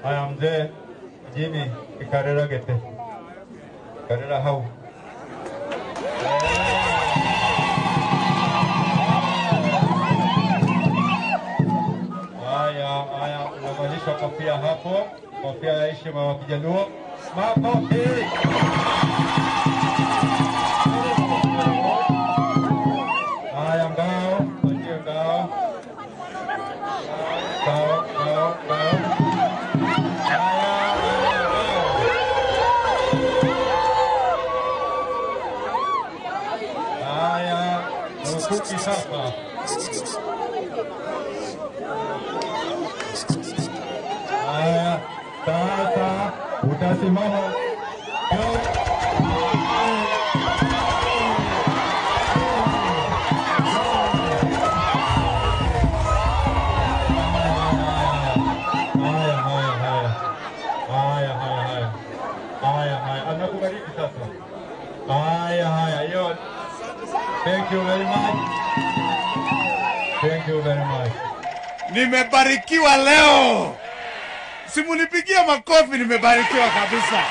Haya, mzee Jimmy Kikarera Gete. Karera hau. Haya, haya, unavalishwa kofia hapo, kofia ya heshima wa Kijaluo. Makofi! Haya, ngao, patie ngao. Ngao, ngao, ngao. Haya, haya, ngao. Haya, rukuki sasa. Haya, sasa utasimama. Haya, haya, haya. Haya, haya, haya. Haya, haya. Anakubariki sasa. Haya, haya. Hiyo. Thank you very much. Thank you very much. Nimebarikiwa leo, simunipigia makofi. Nimebarikiwa kabisa,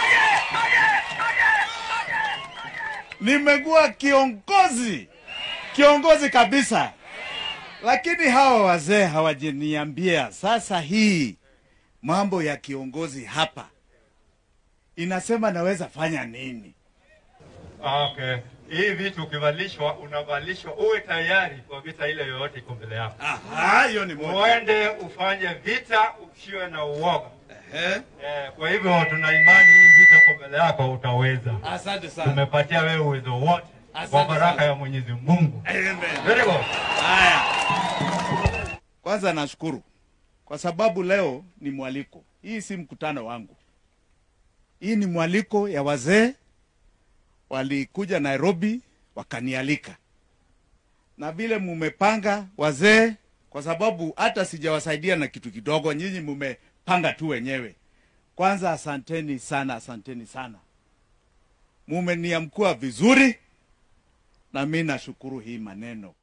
nimekuwa kiongozi, kiongozi kabisa. Lakini hawa wazee hawajaniambia sasa hii mambo ya kiongozi hapa inasema naweza fanya nini? Okay. Hii vitu ukivalishwa, unavalishwa uwe tayari kwa vita ile yoyote iko mbele yako. Aha, hiyo ni moja. Uende ufanye vita usiwe na uoga. Ehe. Eh, kwa hivyo tuna imani hii vita iko mbele yako utaweza. Asante sana. Tumepatia wewe uwezo wote kwa Asante baraka sana. ya Mwenyezi Mungu. Amen. Very good. Haya, kwanza nashukuru kwa sababu leo ni mwaliko. Hii si mkutano wangu, hii ni mwaliko ya wazee walikuja Nairobi wakanialika, na vile mumepanga wazee, kwa sababu hata sijawasaidia na kitu kidogo, nyinyi mumepanga tu wenyewe. Kwanza asanteni sana, asanteni sana, mumeniamkua vizuri, na mi nashukuru hii maneno